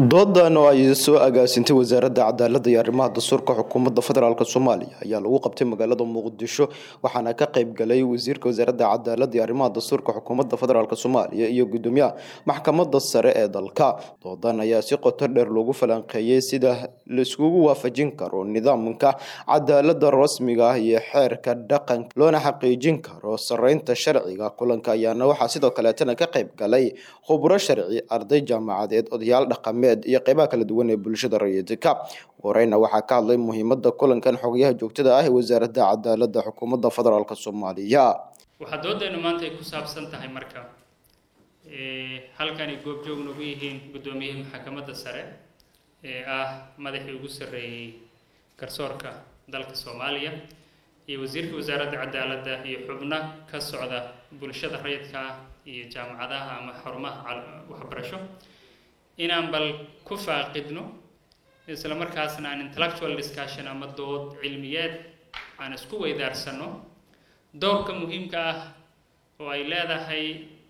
doodan oo ay soo agaasintay wasaaradda cadaaladda iyo arrimaha dastuurka xukuumadda federaalk soomaaliya ayaa lagu qabtay magaalada muqdisho waxaana ka qayb galay wasiirka wasaaradda cadaaladda iyo arrimaha dastuurka xukuumadda federaalk soomaaliya iyo gudoomiyaha maxkamadda sare ee dalka doodan ayaa si qoto dheer loogu falanqeeyey sida laiskugu waafajin karo nidaamka cadaaladda rasmiga ah iyo xeerka dhaqanka loona xaqiijin karo sareynta sharciga kulanka ayaana waxaa sidoo kaleetana ka qayb galay khubro sharci arday jaamacadeed odayaal dhaqameed iyo qeybaha kala duwan ee bulshada rayidka horeyna waxaa ka hadlay muhiimada kulankan xogayaha joogtada ah ee wasaaradda cadaaladda xukuumadda federaalk soomaaliya waxaa doodeenu maanta ay ku saabsan tahay marka halkan ay goobjoog nagu yihiin guddoomiyihii maxkamadda sare ee ah madaxii ugu sarreeyey garsoorka dalka soomaaliya iyo wasiirka wasaaradda cadaaladda iyo xubno ka socda bulshada rayidka ah iyo jaamacadaha ama xarumaha waxbarasho inaan bal ku faaqidno isla markaasna aan intellectual discussion ama dood cilmiyeed aan isku weydaarsano doorka muhiimka ah oo ay leedahay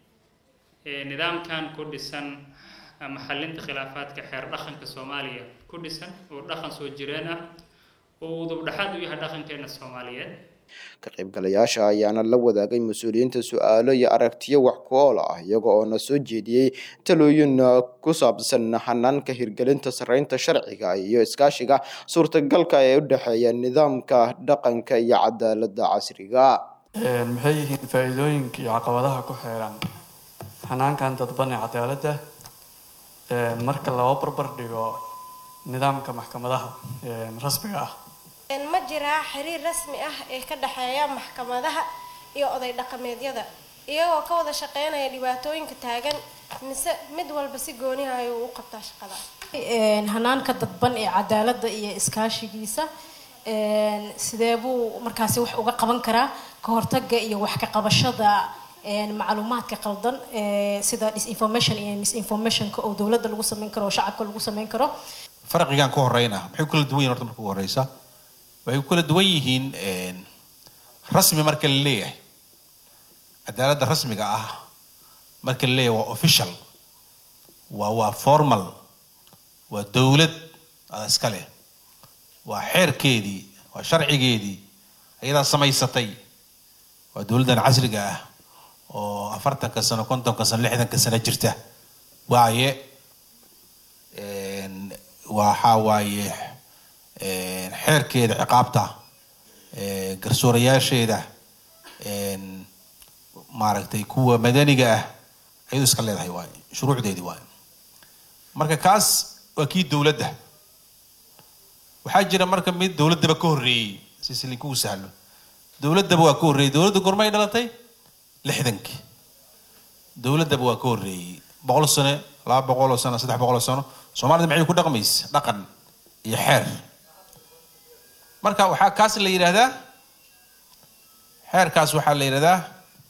nidaamkan ku dhisan ama xalinta khilaafaadka xeer dhaqanka soomaaliya ku dhisan oo dhaqan soo jireen ah oo udub dhexaad u yahay dhaqankeena soomaaliyeed ka qaybgalayaasha ayaana la wadaagay mas-uuliyiinta su-aalo iyo aragtiyo wax ku ool ah iyaga oo na soo jeediyey talooyin ku saabsan hanaanka hirgelinta sareynta sharciga iyo iskaashiga suurtagalka ee u dhexeeya nidaamka dhaqanka iyo cadaaladda casriga maxay yihiin faa-iidooyinka iyo caqabadaha ku xeeran hanaankan dadban ee cadaaladda marka loo barbar dhigo nidaamka maxkamadaha rasmiga ah ma jiraa xiriir rasmi ah ee ka dhexeeya maxkamadaha iyo oday dhaqameedyada iyagoo ka wada shaqeynaya dhibaatooyinka taagan mise mid walba si gooniha ayuu u qabtaa shaqada hanaanka dadban ee cadaaladda iyo iskaashigiisa sidee buu markaasi wax uga qaban karaa ka hortaga iyo wax ka qabashada macluumaadka qaldan sida disinformation iyo misinformationka oo dowladda lagu sameyn karo oo shacabka lagu sameyn karo farqigan ka horeyna maxay ku kala duwan yihin horta marka ugu horeysa waxay ku kala duwan yihiin rasmi marka la leeyahay cadaaladda rasmiga ah marka la leeyahay waa official waa waa formal waa dowlad ada iska leh waa xeerkeedii waa sharcigeedii ayadaa samaysatay waa dowladdan casriga ah oo afartanka sano kontonka sano lixdanka sano jirta waaye waxaa waaye xeerkeeda ciqaabta garsoorayaasheeda maaragtay kuwa madaniga ah ayadu iska leedahay waay shuruucdeedii waay marka kaas waa kii dowladda waxaa jira marka mid dowladdaba ka horreeyey si silinkuu sahlo dowladdaba waa ka horreeyey dowladda gormay dhalatay lixdankii dowladdaba waa ka horreeyey boqol sano laba boqol oo sano saddex boqol oo sano soomaalida maxay ku dhaqmaysa dhaqan iyo xeer marka waxaa kaas la yidhaahdaa xeerkaas waxaa la yidhahdaa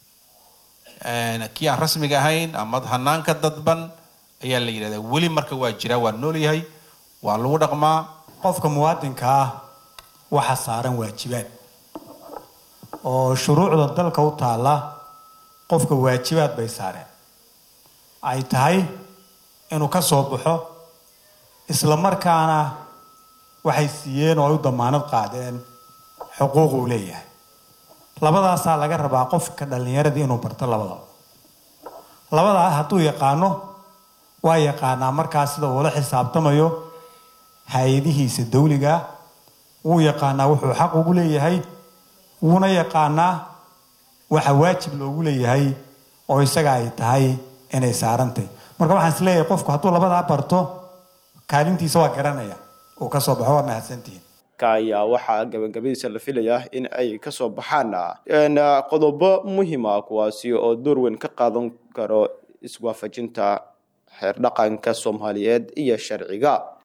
kii aan rasmiga ahayn ama hanaanka dadban ayaa la yidhahdaa weli marka waa jiraa waa nool yahay waa lagu dhaqmaa qofka muwaadinka ah waxa saaran waajibaad oo shuruucda dalka u taalla qofka waajibaad bay saareen ay tahay inuu ka soo baxo isla markaana waxay siiyeen oo ay u damaanad qaadeen xuquuq uu leeyahay labadaasaa laga rabaa qofka dhallinyaradii inuu barto labadaba labadaa hadduu yaqaano waa yaqaanaa markaa sida uula xisaabtamayo hay-adihiisa dawliga wuu yaqaanaa wuxuu xaq ugu leeyahay wuuna yaqaanaa waxa waajib loogu leeyahay oo isaga ay tahay inay saarantay marka waxaan is leeyahay qofku hadduu labadaa barto kaalintiisa waa garanaya uu kasoo baxo waa mahadsantihiin ayaa waxaa gabagabadiisa la filayaa in ay kasoo baxaan qodobo muhiima kuwaasi oo door weyn ka qaadan karo iswaafajinta xeer dhaqanka soomaaliyeed iyo sharciga